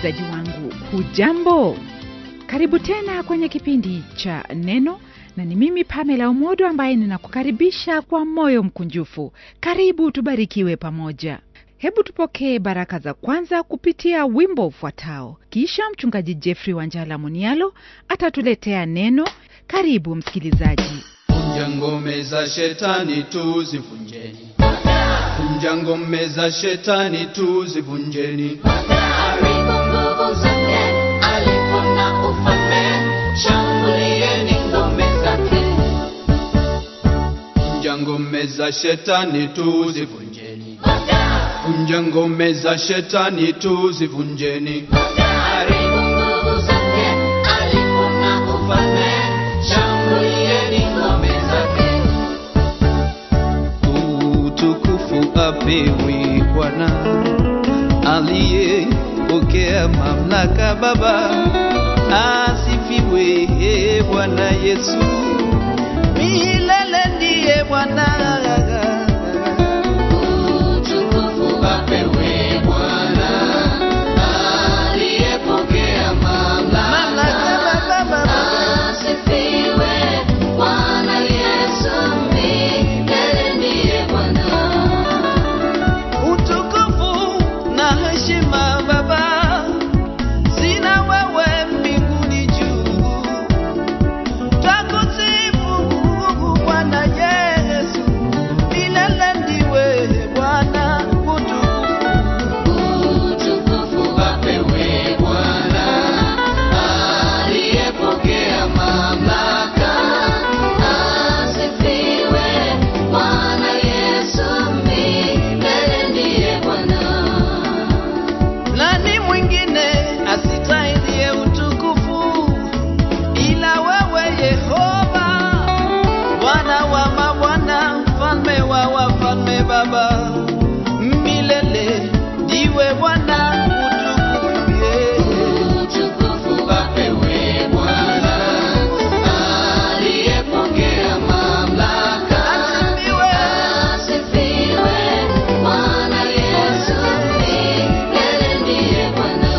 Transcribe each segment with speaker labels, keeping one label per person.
Speaker 1: msikilizaji wangu hujambo karibu tena kwenye kipindi cha neno na ni mimi pamela umodo ambaye ninakukaribisha kwa moyo mkunjufu karibu tubarikiwe pamoja hebu tupokee baraka za kwanza kupitia wimbo ufuatao kisha mchungaji jeffrey wanjala munialo atatuletea neno karibu msikilizaji
Speaker 2: Vunja ngome za shetani tuzivunjeni. Vunja ngome za shetani tuzivunjeni.
Speaker 3: Haribu nguvu zake, alipo na ufalme, shambulieni ngome zake.
Speaker 2: Vunja ngome za shetani tuzivunjeni. Vunja ngome za shetani tuzivunjeni.
Speaker 3: Haribu nguvu zake, alipo na ufalme, shambulieni ngome zake.
Speaker 2: Utukufu apewe Bwana aliyepokea mamlaka Baba, asifiwe e Bwana Yesu, milele ndiye Bwana.
Speaker 3: Utukufu apewe Bwana, aliyepokea mamlaka.
Speaker 2: Mamlaka Baba,
Speaker 3: Asifiwe Bwana Yesu, milele ndiye Bwana.
Speaker 2: utukufu na heshima Baba, sina wewe mbinguni juu. Takusifu Bwana Yesu, milele ndiwe Bwana. Utukufu
Speaker 3: Utukufu apewe Bwana, aliyepokea mamlaka. Asifiwe Bwana Yesu, milele ndiye Bwana.
Speaker 2: nani mwingine asitahiliye utukufu ila wewe Yehova, Bwana wa mabwana, mfalme wa wafalme, Baba milele ndiwe Bwana. Utukufu yeah.
Speaker 3: Utukufu apewe Bwana, aliyepokea mamlaka.
Speaker 2: Asifiwe.
Speaker 3: Asifiwe Bwana Yesu, milele ndiye Bwana.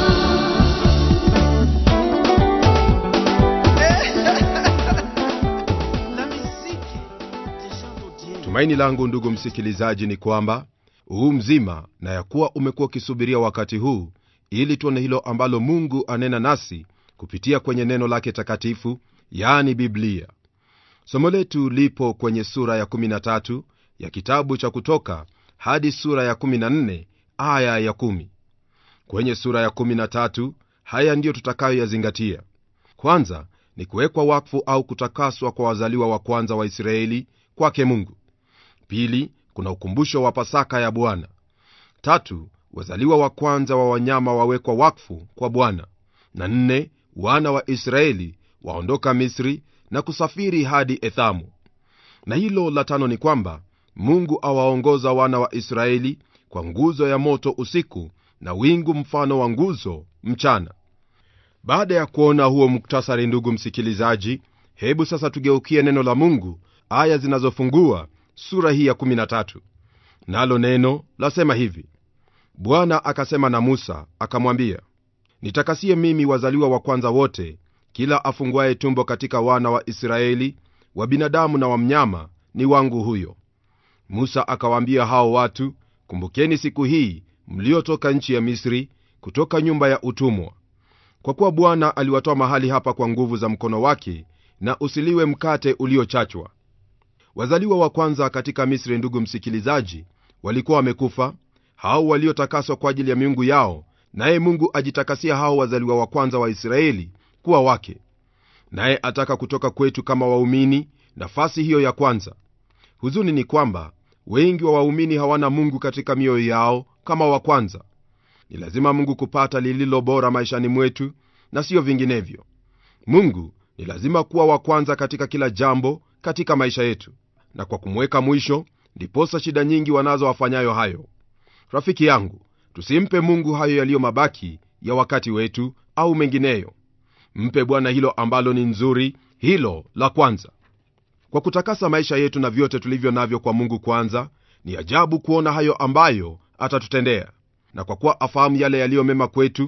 Speaker 2: La musique des chants d'Odieu.
Speaker 4: tumaini langu ndugu msikilizaji ni kwamba huu mzima na ya kuwa umekuwa ukisubiria wakati huu ili tuone hilo ambalo mungu anena nasi kupitia kwenye neno lake takatifu yaani biblia somo letu lipo kwenye sura ya 13 ya kitabu cha kutoka hadi sura ya 14 aya ya 1 kwenye sura ya 13 haya ndiyo tutakayoyazingatia kwanza ni kuwekwa wakfu au kutakaswa kwa wazaliwa wa kwanza wa israeli kwake mungu pili kuna ukumbusho wa pasaka ya bwana tatu wazaliwa wa kwanza wa wanyama wawekwa wakfu kwa bwana na nne wana wa israeli waondoka misri na kusafiri hadi ethamu na hilo la tano ni kwamba mungu awaongoza wana wa israeli kwa nguzo ya moto usiku na wingu mfano wa nguzo mchana baada ya kuona huo muktasari ndugu msikilizaji hebu sasa tugeukie neno la mungu aya zinazofungua sura hii ya 13 nalo neno lasema hivi bwana akasema na musa akamwambia nitakasie mimi wazaliwa wa kwanza wote kila afunguaye tumbo katika wana wa israeli wa binadamu na wa mnyama ni wangu huyo musa akawaambia hao watu kumbukeni siku hii mliotoka nchi ya misri kutoka nyumba ya utumwa kwa kuwa bwana aliwatoa mahali hapa kwa nguvu za mkono wake na usiliwe mkate uliochachwa wazaliwa wa kwanza katika misri ndugu msikilizaji walikuwa wamekufa hao waliotakaswa kwa ajili ya miungu yao naye mungu ajitakasia hao wazaliwa wa kwanza wa israeli kuwa wake naye ataka kutoka kwetu kama waumini nafasi hiyo ya kwanza huzuni ni kwamba wengi wa waumini hawana mungu katika mioyo yao kama wa kwanza ni lazima mungu kupata lililo bora maishani mwetu na siyo vinginevyo mungu ni lazima kuwa wa kwanza katika kila jambo katika maisha yetu na kwa kumweka mwisho ndiposa shida nyingi wanazo wafanyayo hayo rafiki yangu tusimpe mungu hayo yaliyo mabaki ya wakati wetu au mengineyo mpe bwana hilo ambalo ni nzuri hilo la kwanza kwa kutakasa maisha yetu na vyote tulivyo navyo kwa mungu kwanza ni ajabu kuona hayo ambayo atatutendea na kwa kuwa afahamu yale yaliyo mema kwetu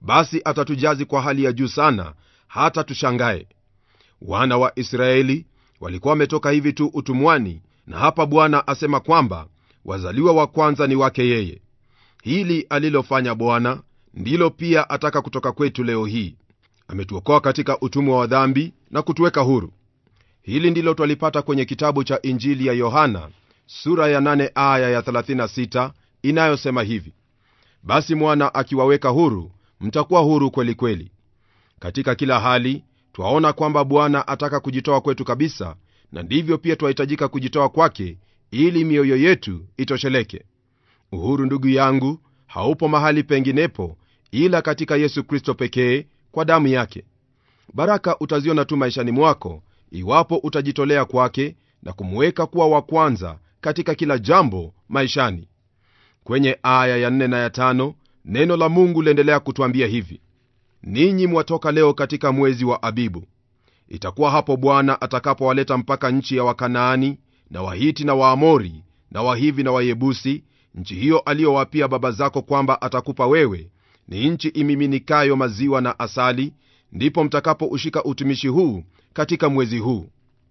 Speaker 4: basi atatujazi kwa hali ya juu sana hata tushangae wana wa israeli walikuwa wametoka hivi tu utumwani na hapa bwana asema kwamba wazaliwa wa kwanza ni wake yeye hili alilofanya bwana ndilo pia ataka kutoka kwetu leo hii ametuokoa katika utumwa wa dhambi na kutuweka huru hili ndilo twalipata kwenye kitabu cha injili ya yohana sura ya 8 aya ya 36 inayosema hivi basi mwana akiwaweka huru mtakuwa huru kweli kweli katika kila hali twaona kwamba bwana ataka kujitoa kwetu kabisa na ndivyo pia twahitajika kujitoa kwake ili mioyo yetu itosheleke uhuru ndugu yangu haupo mahali penginepo ila katika yesu kristo pekee kwa damu yake baraka utaziona tu maishani mwako iwapo utajitolea kwake na kumweka kuwa wa kwanza katika kila jambo maishani kwenye aya ya 4 na ya 5 neno la mungu liendelea kutwambia hivi ninyi mwatoka leo katika mwezi wa abibu itakuwa hapo bwana atakapowaleta mpaka nchi ya wakanaani na wahiti na waamori na wahivi na wayebusi nchi hiyo aliyowapia baba zako kwamba atakupa wewe ni nchi imiminikayo maziwa na asali ndipo mtakapoushika utumishi huu katika mwezi huu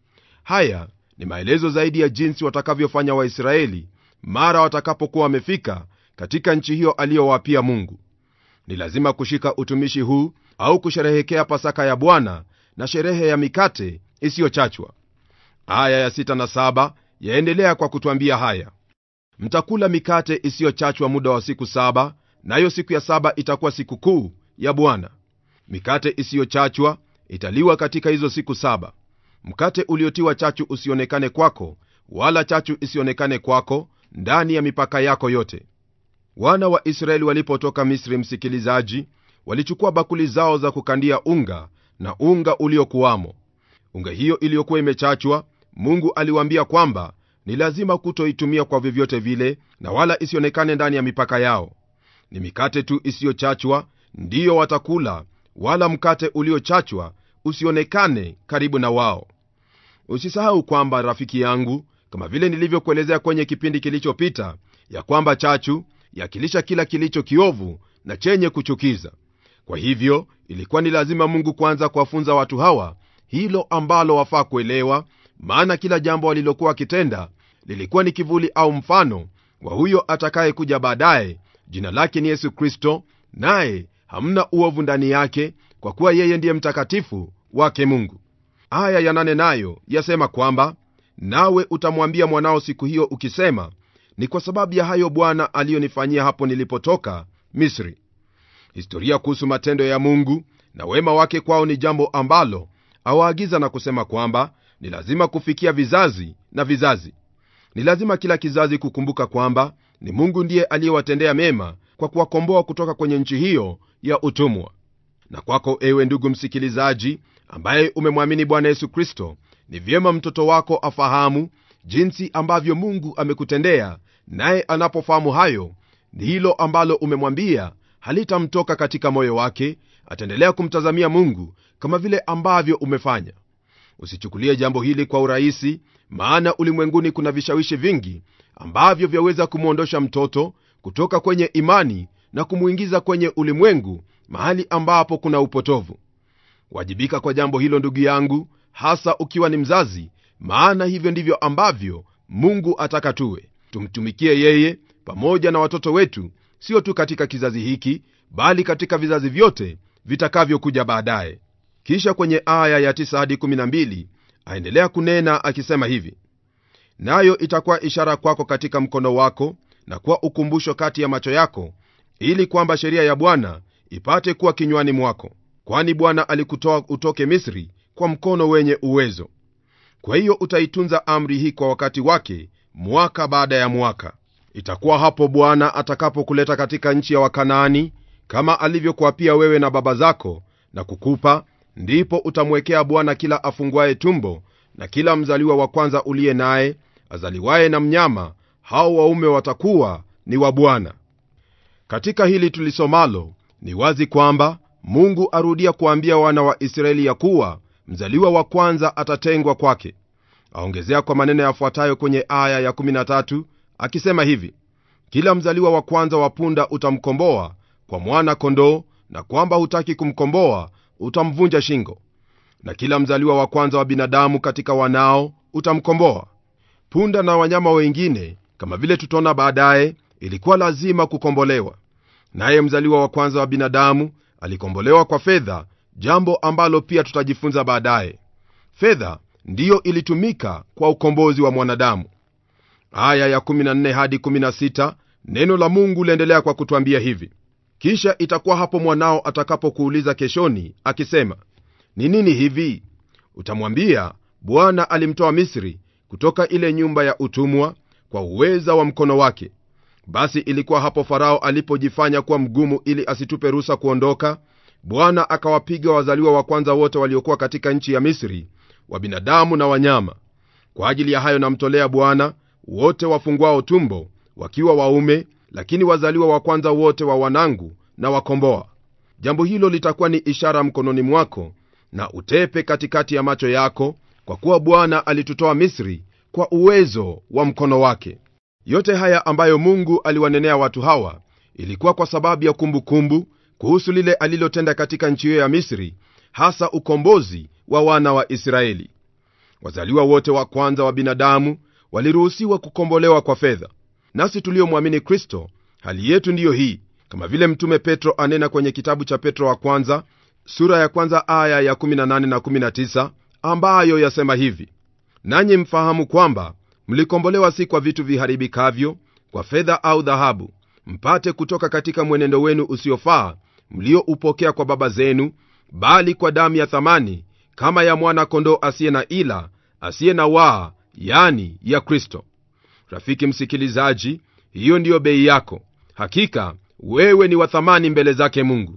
Speaker 4: haya ni maelezo zaidi ya jinsi watakavyofanya waisraeli mara watakapokuwa wamefika katika nchi hiyo aliyowapia mungu ni lazima kushika utumishi huu au kusherehekea pasaka ya bwana na sherehe ya mikate isiyochachwa aya ya sita na saba yaendelea kwa kutwambia haya mtakula mikate isiyochachwa muda wa siku saba nayo siku ya saba itakuwa siku kuu ya bwana mikate isiyochachwa italiwa katika hizo siku saba mkate uliotiwa chachu usionekane kwako wala chachu isionekane kwako ndani ya mipaka yako yote wana wa israeli walipotoka misri msikilizaji walichukua bakuli zao za kukandia unga na unga uliokuwamo unga hiyo iliyokuwa imechachwa mungu aliwaambia kwamba ni lazima kutoitumia kwa vyovyote vile na wala isionekane ndani ya mipaka yao ni mikate tu isiyochachwa ndiyo watakula wala mkate uliochachwa usionekane karibu na wao usisahau kwamba rafiki yangu kama vile nilivyokuelezea kwenye kipindi kilichopita ya kwamba chachu yakilisha kila kilicho kiovu na chenye kuchukiza kwa hivyo ilikuwa ni lazima mungu kwanza kuwafunza watu hawa hilo ambalo wafaa kuelewa maana kila jambo walilokuwa wakitenda lilikuwa ni kivuli au mfano wa huyo atakayekuja baadaye jina lake ni yesu kristo naye hamna uovu ndani yake kwa kuwa yeye ndiye mtakatifu wake mungu aya ya nane nayo yasema kwamba nawe utamwambia mwanao siku hiyo ukisema ni kwa sababu ya hayo bwana aliyonifanyia hapo nilipotoka misri historia kuhusu matendo ya mungu na wema wake kwao ni jambo ambalo awaagiza na kusema kwamba ni lazima kufikia vizazi na vizazi ni lazima kila kizazi kukumbuka kwamba ni mungu ndiye aliyewatendea mema kwa kuwakomboa kutoka kwenye nchi hiyo ya utumwa na kwako ewe ndugu msikilizaji ambaye umemwamini bwana yesu kristo ni vyema mtoto wako afahamu jinsi ambavyo mungu amekutendea naye anapofahamu hayo ni hilo ambalo umemwambia halitamtoka katika moyo wake ataendelea kumtazamia mungu kama vile ambavyo umefanya usichukulie jambo hili kwa urahisi maana ulimwenguni kuna vishawishi vingi ambavyo vyaweza kumwondosha mtoto kutoka kwenye imani na kumwingiza kwenye ulimwengu mahali ambapo kuna upotovu wajibika kwa jambo hilo ndugu yangu hasa ukiwa ni mzazi maana hivyo ndivyo ambavyo mungu ataka tuwe tumtumikie yeye pamoja na watoto wetu sio tu katika kizazi hiki bali katika vizazi vyote vitakavyokuja baadaye kisha kwenye aya ya 9 hadi 12 aendelea kunena akisema hivi nayo itakuwa ishara kwako katika mkono wako na kuwa ukumbusho kati ya macho yako ili kwamba sheria ya bwana ipate kuwa kinywani mwako kwani bwana alikutoa utoke misri kwa mkono wenye uwezo kwa hiyo utaitunza amri hii kwa wakati wake mwaka baada ya mwaka itakuwa hapo bwana atakapokuleta katika nchi ya wakanaani kama alivyokuapia wewe na baba zako na kukupa ndipo utamwekea bwana kila afunguaye tumbo na kila mzaliwa wa kwanza uliye naye azaliwaye na mnyama hao waume watakuwa ni wa bwana katika hili tulisomalo ni wazi kwamba mungu arudia kuambia wana wa israeli ya kuwa mzaliwa wa kwanza atatengwa kwake aongezea kwa maneno yafuatayo kwenye aya ya 13 akisema hivi kila mzaliwa wa kwanza wa punda utamkomboa kwa mwana kondoo na kwamba hutaki kumkomboa utamvunja shingo na kila mzaliwa wa kwanza wa binadamu katika wanao utamkomboa punda na wanyama wengine kama vile tutaona baadaye ilikuwa lazima kukombolewa naye mzaliwa wa kwanza wa binadamu alikombolewa kwa fedha jambo ambalo pia tutajifunza baadaye fedha ndiyo ilitumika kwa ukombozi wa mwanadamu aya ya 14 hadi 16 neno la mungu liendelea kwa kutwambia hivi kisha itakuwa hapo mwanao atakapokuuliza keshoni akisema ni nini hivi utamwambia bwana alimtoa misri kutoka ile nyumba ya utumwa kwa uweza wa mkono wake basi ilikuwa hapo farao alipojifanya kuwa mgumu ili asitupe ruhusa kuondoka bwana akawapiga wazaliwa wa kwanza wote waliokuwa katika nchi ya misri wa binadamu na wanyama kwa ajili ya hayo namtolea bwana wote wafungwao tumbo wakiwa waume lakini wazaliwa wa kwanza wote wa wanangu na wakomboa jambo hilo litakuwa ni ishara mkononi mwako na utepe katikati ya macho yako kwa kuwa bwana alitutoa misri kwa uwezo wa mkono wake yote haya ambayo mungu aliwanenea watu hawa ilikuwa kwa sababu ya kumbukumbu kumbu, kuhusu lile alilotenda katika nchi hiyo ya misri hasa ukombozi wa wana wa israeli wazaliwa wote wa kwanza wa binadamu waliruhusiwa kukombolewa kwa fedha nasi tuliomwamini kristo hali yetu ndiyo hii kama vile mtume petro anena kwenye kitabu cha petro wa kwanza sura ya kwanza aya ya 18 na 19 ambayo yasema hivi nanyi mfahamu kwamba mlikombolewa si kwa vitu viharibikavyo kwa fedha au dhahabu mpate kutoka katika mwenendo wenu usiofaa mlioupokea kwa baba zenu bali kwa damu ya thamani kama ya mwana kondoo asiye na ila asiye na waa yani ya kristo rafiki msikilizaji hiyo ndiyo bei yako hakika wewe ni wa thamani mbele zake mungu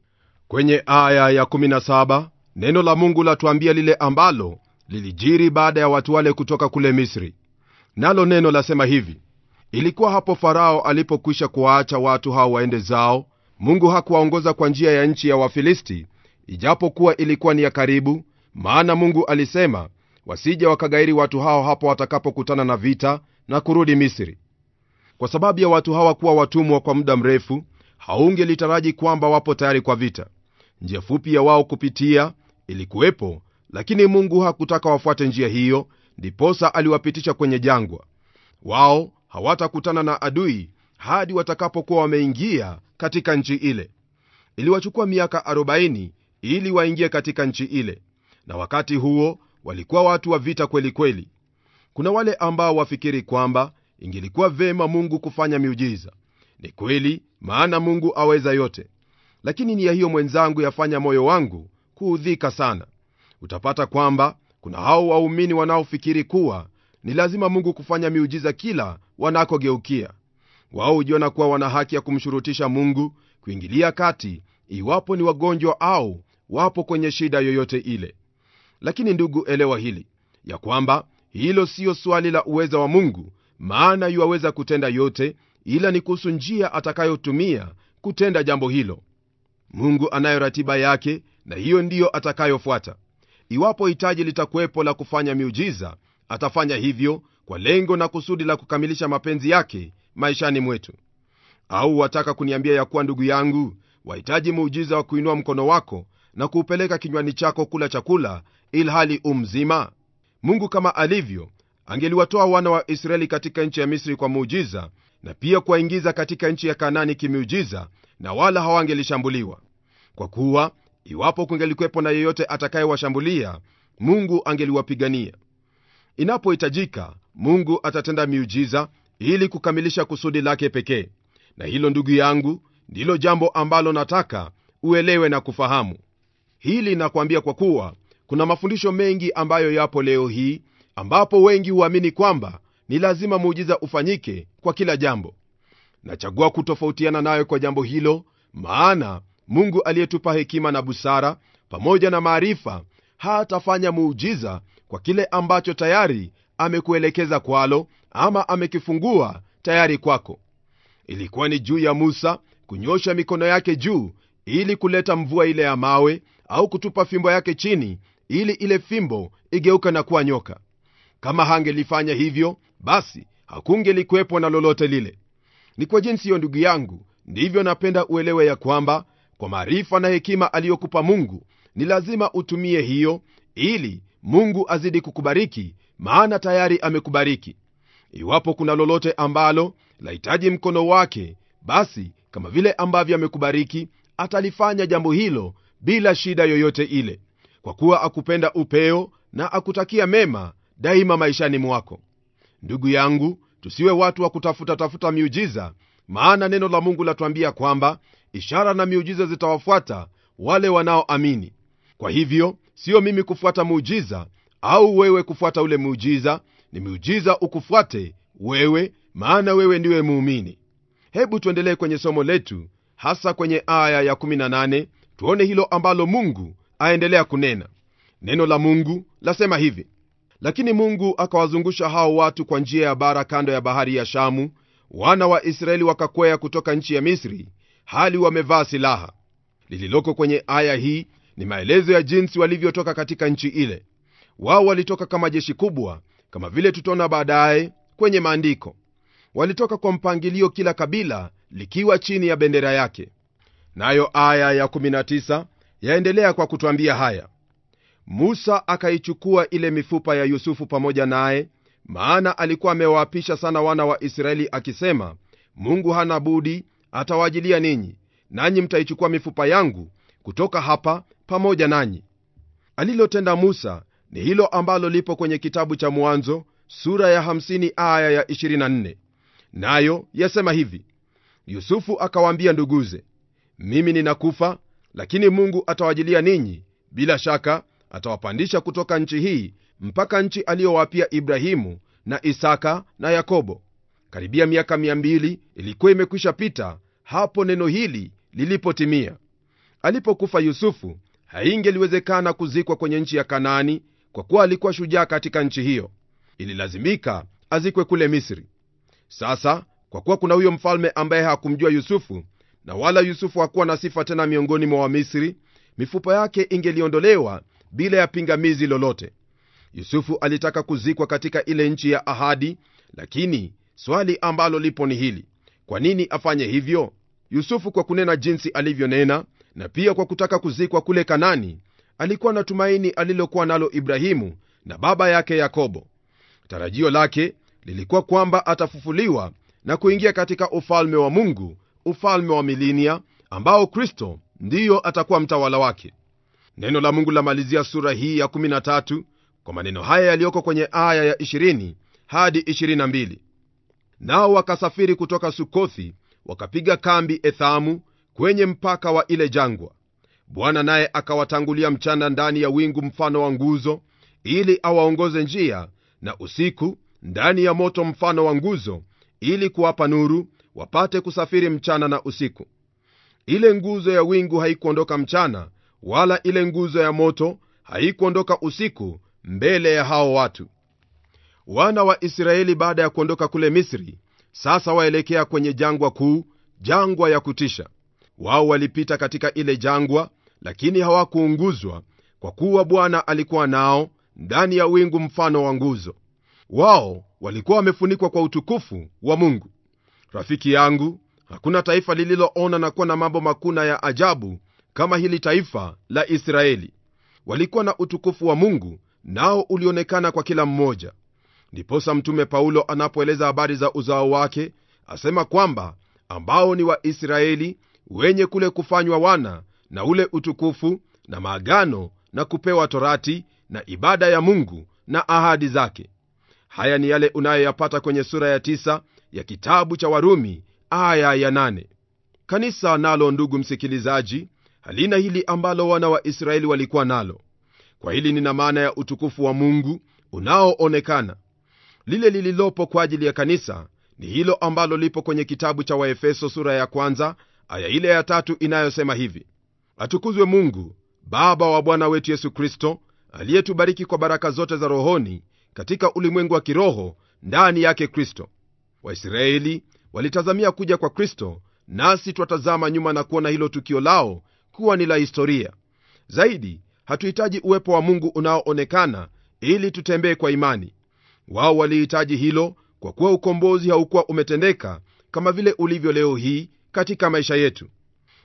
Speaker 4: kwenye aya ya 17 neno la mungu latuambia lile ambalo lilijiri baada ya watu wale kutoka kule misri nalo neno lasema hivi ilikuwa hapo farao alipokwisha kuwaacha watu hao waende zao mungu hakuwaongoza kwa njia ya nchi ya wafilisti ijapokuwa ilikuwa ni ya karibu maana mungu alisema wasije wakagairi watu hao hapo watakapokutana na vita na kurudi misri kwa sababu ya watu hawa kuwa watumwa kwa muda mrefu haungelitaraji kwamba wapo tayari kwa vita njia fupi ya wao kupitia ilikuwepo lakini mungu hakutaka wafuate njia hiyo ndiposa aliwapitisha kwenye jangwa wao hawatakutana na adui hadi watakapokuwa wameingia katika nchi ile iliwachukua miaka 40 ili waingie katika nchi ile na wakati huo walikuwa watu wa vita kweli kweli kuna wale ambao wafikiri kwamba ingelikuwa vema mungu kufanya miujiza ni kweli maana mungu aweza yote lakini nia hiyo mwenzangu yafanya moyo wangu kuudhika sana utapata kwamba kuna hao waumini wanaofikiri kuwa ni lazima mungu kufanya miujiza kila wanakogeukia wao hujiona kuwa wana haki ya kumshurutisha mungu kuingilia kati iwapo ni wagonjwa au wapo kwenye shida yoyote ile lakini ndugu elewa hili ya kwamba hilo siyo swali la uweza wa mungu maana yuwaweza kutenda yote ila ni kuhusu njia atakayotumia kutenda jambo hilo mungu anayo ratiba yake na hiyo ndiyo atakayofuata iwapo hitaji litakuwepo la kufanya miujiza atafanya hivyo kwa lengo na kusudi la kukamilisha mapenzi yake maishani mwetu au wataka kuniambia ya kuwa ndugu yangu wahitaji muujiza wa kuinua mkono wako na kuupeleka kinywani chako kula chakula ilhali umzima mungu kama alivyo angeliwatoa wana wa israeli katika nchi ya misri kwa muujiza na pia kuwaingiza katika nchi ya kanani kimiujiza na wala hawangelishambuliwa kwa kuwa iwapo kungelikwepo na yeyote atakayewashambulia mungu angeliwapigania inapohitajika mungu atatenda miujiza ili kukamilisha kusudi lake pekee na hilo ndugu yangu ndilo jambo ambalo nataka uelewe na kufahamu hili nakwambia kwa kuwa kuna mafundisho mengi ambayo yapo leo hii ambapo wengi huamini kwamba ni lazima muujiza ufanyike kwa kila jambo nachagua kutofautiana nayo kwa jambo hilo maana mungu aliyetupa hekima na busara pamoja na maarifa hatafanya muujiza kwa kile ambacho tayari amekuelekeza kwalo ama amekifungua tayari kwako ilikuwa ni juu ya musa kunyosha mikono yake juu ili kuleta mvua ile ya mawe au kutupa fimbo yake chini ili ile fimbo igeuka na kuwa nyoka kama hangelifanya hivyo basi hakungelikuwepo na lolote lile ni kwa jinsi hiyo ndugu yangu ndivyo napenda uelewe ya kwamba kwa maarifa na hekima aliyokupa mungu ni lazima utumie hiyo ili mungu azidi kukubariki maana tayari amekubariki iwapo kuna lolote ambalo lahitaji mkono wake basi kama vile ambavyo amekubariki atalifanya jambo hilo bila shida yoyote ile kwa kuwa akupenda upeo na akutakia mema daima maishani mwako ndugu yangu tusiwe watu wa kutafuta tafuta miujiza maana neno la mungu latuambia kwamba ishara na miujiza zitawafuata wale wanaoamini kwa hivyo siyo mimi kufuata muujiza au wewe kufuata ule muujiza ni miujiza ukufuate wewe maana wewe ndiwe muumini hebu tuendelee kwenye somo letu hasa kwenye aya ya 18 tuone hilo ambalo mungu aendelea kunena neno la mungu lasema hivi lakini mungu akawazungusha hao watu kwa njia ya bara kando ya bahari ya shamu wana wa israeli wakakwea kutoka nchi ya misri hali wamevaa silaha lililoko kwenye aya hii ni maelezo ya jinsi walivyotoka katika nchi ile wao walitoka kama jeshi kubwa kama vile tutaona baadaye kwenye maandiko walitoka kwa mpangilio kila kabila likiwa chini ya bendera yake nayo aya ya 19 yaendelea kwa kutwambia haya musa akaichukua ile mifupa ya yusufu pamoja naye maana alikuwa amewaapisha sana wana wa israeli akisema mungu hana budi atawaajilia ninyi nanyi mtaichukua mifupa yangu kutoka hapa pamoja nanyi alilotenda musa ni hilo ambalo lipo kwenye kitabu cha mwanzo sura ya 50 aya ya 24 nayo yasema hivi yusufu akawaambia nduguze mimi ninakufa lakini mungu atawajilia ninyi bila shaka atawapandisha kutoka nchi hii mpaka nchi aliyowapia ibrahimu na isaka na yakobo karibia miaka 200 ilikuwa imekwisha pita hapo neno hili lilipotimia alipokufa yusufu haingeliwezekana kuzikwa kwenye nchi ya kanaani kwa kuwa alikuwa shujaa katika nchi hiyo ililazimika azikwe kule misri sasa kwa kuwa kuna huyo mfalme ambaye hakumjua yusufu na wala yusufu hakuwa na sifa tena miongoni mwa wamisri mifupa yake ingeliondolewa bila ya pingamizi lolote yusufu alitaka kuzikwa katika ile nchi ya ahadi lakini swali ambalo lipo ni hili kwa nini afanye hivyo yusufu kwa kunena jinsi alivyonena na pia kwa kutaka kuzikwa kule kanani alikuwa na tumaini alilokuwa nalo ibrahimu na baba yake yakobo tarajio lake lilikuwa kwamba atafufuliwa na kuingia katika ufalme wa mungu ufalme wa milinia ambao kristo ndiyo atakuwa mtawala wake neno la mungu lamalizia sura hii ya 13 kwa maneno haya yaliyoko kwenye aya ya 20 hadi 22 nao wakasafiri kutoka sukothi wakapiga kambi ethamu kwenye mpaka wa ile jangwa bwana naye akawatangulia mchana ndani ya wingu mfano wa nguzo ili awaongoze njia na usiku ndani ya moto mfano wa nguzo ili kuwapa nuru wapate kusafiri mchana na usiku ile nguzo ya wingu haikuondoka mchana wala ile nguzo ya moto haikuondoka usiku mbele ya hao watu wana wa israeli baada ya kuondoka kule misri sasa waelekea kwenye jangwa kuu jangwa ya kutisha wao walipita katika ile jangwa lakini hawakuunguzwa kwa kuwa bwana alikuwa nao ndani ya wingu mfano wa nguzo wao walikuwa wamefunikwa kwa utukufu wa mungu rafiki yangu hakuna taifa lililoona na kuwa na mambo makuna ya ajabu kama hili taifa la israeli walikuwa na utukufu wa mungu nao ulionekana kwa kila mmoja ndiposa mtume paulo anapoeleza habari za uzao wake asema kwamba ambao ni waisraeli wenye kule kufanywa wana na ule utukufu na maagano na kupewa torati na ibada ya mungu na ahadi zake haya ni yale unayoyapata kwenye sura ya tisa ya kitabu cha warumi aya ya nane. kanisa nalo ndugu msikilizaji halina hili ambalo wana wa israeli walikuwa nalo kwa hili nina maana ya utukufu wa mungu unaoonekana lile lililopo kwa ajili ya kanisa ni hilo ambalo lipo kwenye kitabu cha waefeso sura ya kwanza aya ile ya tatu inayosema hivi atukuzwe mungu baba wa bwana wetu yesu kristo aliyetubariki kwa baraka zote za rohoni katika ulimwengu wa kiroho ndani yake kristo waisraeli walitazamia kuja kwa kristo nasi twatazama nyuma na kuona hilo tukio lao kuwa ni la historia zaidi hatuhitaji uwepo wa mungu unaoonekana ili tutembee kwa imani wao walihitaji hilo kwa kuwa ukombozi haukuwa umetendeka kama vile ulivyo leo hii katika maisha yetu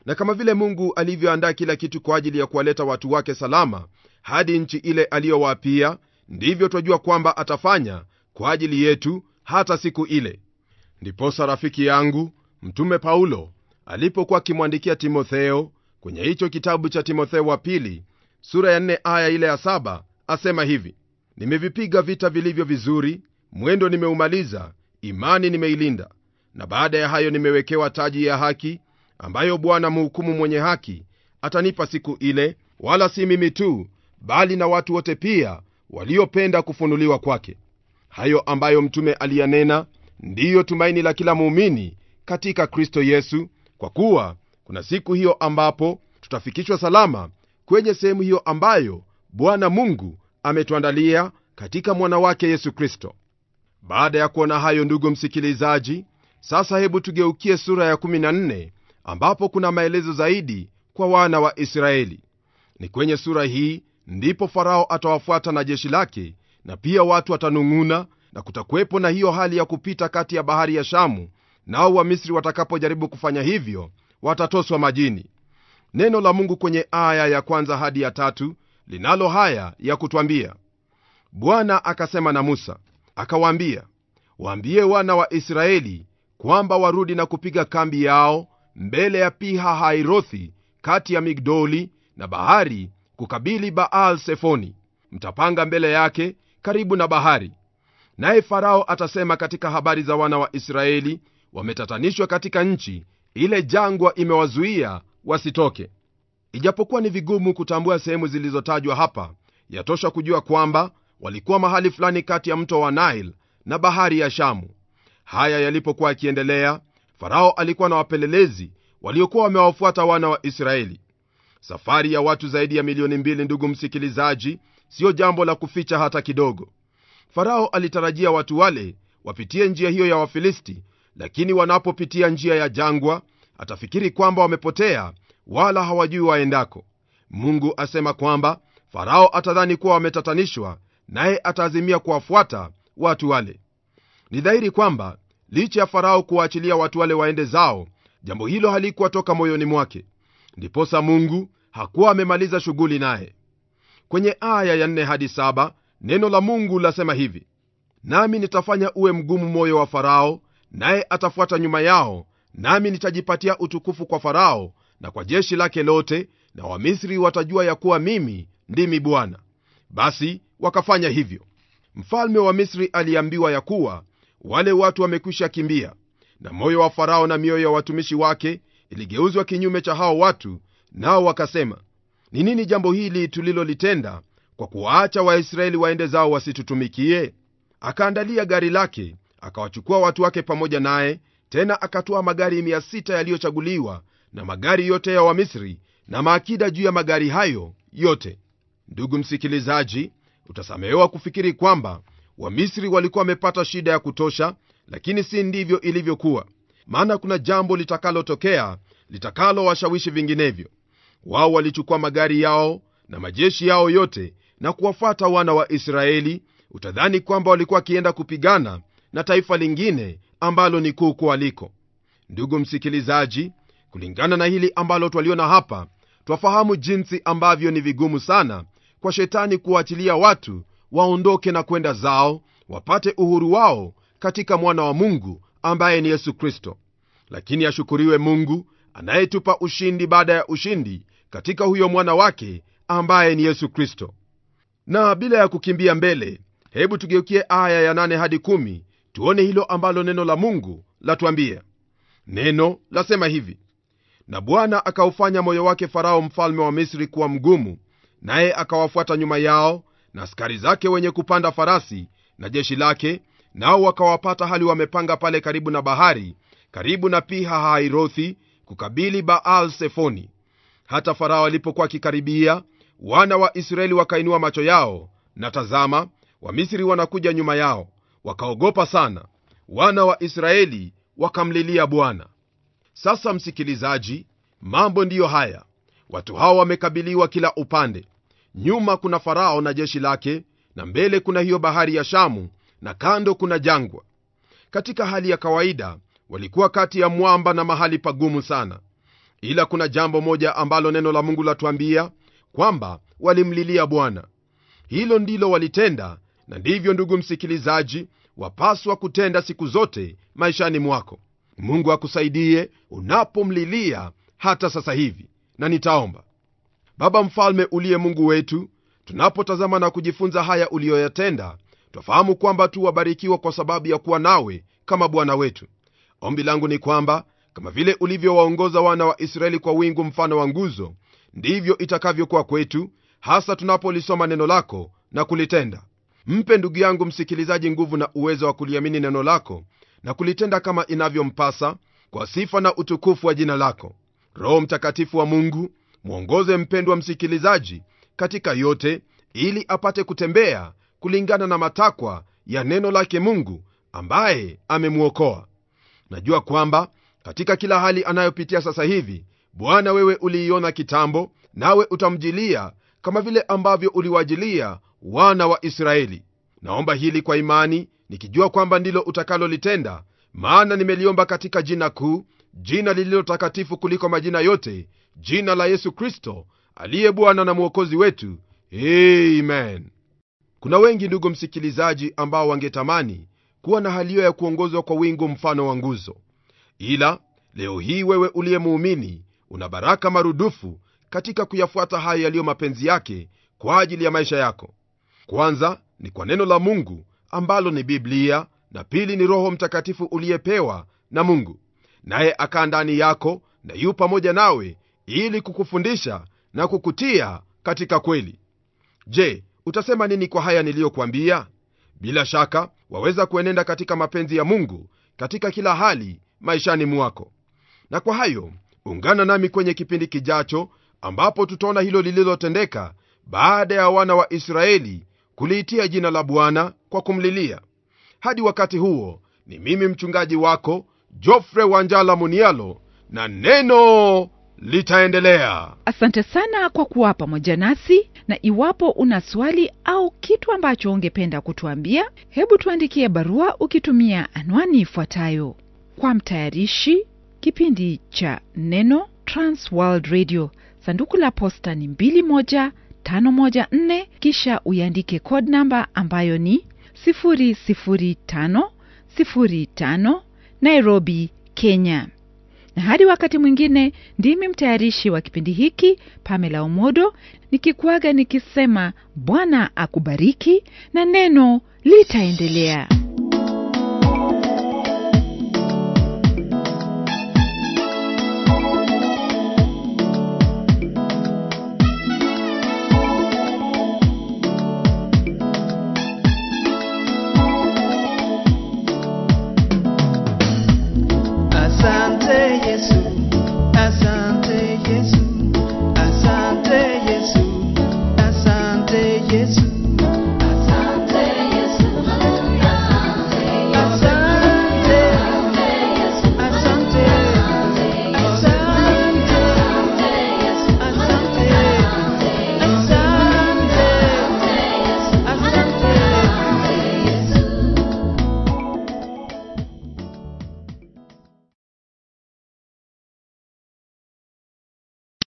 Speaker 4: na kama vile mungu alivyoandaa kila kitu kwa ajili ya kuwaleta watu wake salama hadi nchi ile aliyowaapia ndivyo twajua kwamba atafanya kwa ajili yetu hata siku ile ndiposa rafiki yangu mtume paulo alipokuwa akimwandikia timotheo kwenye hicho kitabu cha timotheo wa pili sura ya 4 aya ile ya 7 asema hivi nimevipiga vita vilivyo vizuri mwendo nimeumaliza imani nimeilinda na baada ya hayo nimewekewa taji ya haki ambayo bwana mhukumu mwenye haki atanipa siku ile wala si mimi tu bali na watu wote pia waliopenda kufunuliwa kwake hayo ambayo mtume aliyanena ndiyo tumaini la kila muumini katika kristo yesu kwa kuwa kuna siku hiyo ambapo tutafikishwa salama kwenye sehemu hiyo ambayo bwana mungu ametuandalia katika mwana wake yesu kristo baada ya kuona hayo ndugu msikilizaji sasa hebu tugeukie sura ya 14 ambapo kuna maelezo zaidi kwa wana wa israeli ni kwenye sura hii ndipo farao atawafuata na jeshi lake na pia watu watanung'una na kutakuwepo na hiyo hali ya kupita kati ya bahari ya shamu nao wamisri watakapojaribu kufanya hivyo watatoswa majini neno la mungu kwenye aya ya kwanza hadi ya tatu linalo haya ya kutwambia bwana akasema na musa akawaambia waambie wana wa israeli kwamba warudi na kupiga kambi yao mbele ya piha hairothi kati ya migdoli na bahari kukabili baal sefoni mtapanga mbele yake karibu na bahari naye farao atasema katika habari za wana wa israeli wametatanishwa katika nchi ile jangwa imewazuia wasitoke ijapokuwa ni vigumu kutambua sehemu zilizotajwa hapa yatosha kujua kwamba walikuwa mahali fulani kati ya mto wa nile na bahari ya shamu haya yalipokuwa yakiendelea farao alikuwa na wapelelezi waliokuwa wamewafuata wana wa israeli safari ya watu zaidi ya milioni mbili ndugu msikilizaji siyo jambo la kuficha hata kidogo farao alitarajia watu wale wapitie njia hiyo ya wafilisti lakini wanapopitia njia ya jangwa atafikiri kwamba wamepotea wala hawajui waendako mungu asema kwamba farao atadhani kuwa wametatanishwa naye ataazimia kuwafuata watu wale ni dhahiri kwamba licha ya farao kuwaachilia watu wale waende zao jambo hilo halikuwa toka moyoni mwake ndiposa mungu hakuwa amemaliza shughuli naye kwenye aya ya 4 hadi 7 neno la mungu lasema hivi nami nitafanya uwe mgumu moyo wa farao naye atafuata nyuma yao nami nitajipatia utukufu kwa farao na kwa jeshi lake lote na wamisri watajua ya kuwa mimi ndimi bwana basi wakafanya hivyo mfalme wa misri aliambiwa ya kuwa wale watu wamekwisha kimbia na moyo wa farao na mioyo ya watumishi wake iligeuzwa kinyume cha hao watu nao wakasema ni nini jambo hili tulilolitenda kwa kuwaacha waisraeli waende zao wasitutumikie akaandalia gari lake akawachukua watu wake pamoja naye tena akatoa magari 600 yaliyochaguliwa na magari yote ya wamisri na maakida juu ya magari hayo yote ndugu msikilizaji utasamehewa kufikiri kwamba wamisri walikuwa wamepata shida ya kutosha lakini si ndivyo ilivyokuwa maana kuna jambo litakalotokea litakalowashawishi vinginevyo wao walichukua magari yao na majeshi yao yote na kuwafuata wana wa israeli utadhani kwamba walikuwa wakienda kupigana na taifa lingine ambalo ni kuu kualiko ndugu msikilizaji kulingana na hili ambalo twaliona hapa twafahamu jinsi ambavyo ni vigumu sana kwa shetani kuwaachilia watu waondoke na kwenda zao wapate uhuru wao katika mwana wa mungu ambaye ni yesu kristo lakini ashukuriwe mungu anayetupa ushindi baada ya ushindi katika huyo mwana wake ambaye ni yesu kristo na bila ya kukimbia mbele hebu tugeukie aya ya 8 hadi 1 tuone hilo ambalo neno la mungu latuambia neno lasema hivi na bwana akaufanya moyo wake farao mfalme wa misri kuwa mgumu naye akawafuata nyuma yao na askari zake wenye kupanda farasi na jeshi lake nao wakawapata hali wamepanga pale karibu na bahari karibu na piha hairothi kukabili baal sefoni hata farao alipokuwa akikaribia wana wa israeli wakainua macho yao na tazama wamisri wanakuja nyuma yao wakaogopa sana wana wa israeli wakamlilia bwana sasa msikilizaji mambo ndiyo haya watu hawa wamekabiliwa kila upande nyuma kuna farao na jeshi lake na mbele kuna hiyo bahari ya shamu na kando kuna jangwa katika hali ya kawaida walikuwa kati ya mwamba na mahali pagumu sana ila kuna jambo moja ambalo neno la mungu latuambia kwamba walimlilia bwana hilo ndilo walitenda na ndivyo ndugu msikilizaji wapaswa kutenda siku zote maishani mwako mungu akusaidie unapomlilia hata sasa hivi na nitaomba baba mfalme uliye mungu wetu tunapotazama na kujifunza haya uliyoyatenda twafahamu kwamba tu wabarikiwa kwa sababu ya kuwa nawe kama bwana wetu ombi langu ni kwamba kama vile ulivyowaongoza wana wa israeli kwa wingu mfano wa nguzo ndivyo itakavyokuwa kwetu hasa tunapolisoma neno lako na kulitenda mpe ndugu yangu msikilizaji nguvu na uwezo wa kuliamini neno lako na kulitenda kama inavyompasa kwa sifa na utukufu wa jina lako roho mtakatifu wa mungu mwongoze mpendwa msikilizaji katika yote ili apate kutembea kulingana na matakwa ya neno lake mungu ambaye amemwokoa najua kwamba katika kila hali anayopitia sasa hivi bwana wewe uliiona kitambo nawe utamjilia kama vile ambavyo uliwajilia wana wa israeli naomba hili kwa imani nikijua kwamba ndilo utakalolitenda maana nimeliomba katika jina kuu jina lililo takatifu kuliko majina yote jina la yesu kristo aliye bwana na mwokozi wetu amen kuna wengi ndugu msikilizaji ambao wangetamani kuwa na hali hiyo ya kuongozwa kwa wingu mfano wa nguzo ila leo hii wewe uliye muumini una baraka marudufu katika kuyafuata hayo yaliyo mapenzi yake kwa ajili ya maisha yako kwanza ni kwa neno la mungu ambalo ni biblia na pili ni roho mtakatifu uliyepewa na mungu naye akaa ndani yako na yu pamoja nawe ili kukufundisha na kukutia katika kweli je utasema nini kwa haya niliyokwambia bila shaka waweza kuenenda katika mapenzi ya mungu katika kila hali maishani mwako na kwa hayo ungana nami kwenye kipindi kijacho ambapo tutaona hilo lililotendeka baada ya wana wa israeli kuliitia jina la bwana kwa kumlilia hadi wakati huo ni mimi mchungaji wako jofre wanjala munialo na neno litaendelea
Speaker 1: asante sana kwa kuwa pamoja nasi na iwapo una swali au kitu ambacho ungependa kutuambia hebu tuandikie barua ukitumia anwani ifuatayo kwa mtayarishi kipindi cha neno transworld radio sanduku la posta ni 21514 kisha uiandike code namba ambayo ni 00505 nairobi kenya na hadi wakati mwingine ndimi mtayarishi wa kipindi hiki pamela omodo nikikuaga nikisema bwana akubariki na neno litaendelea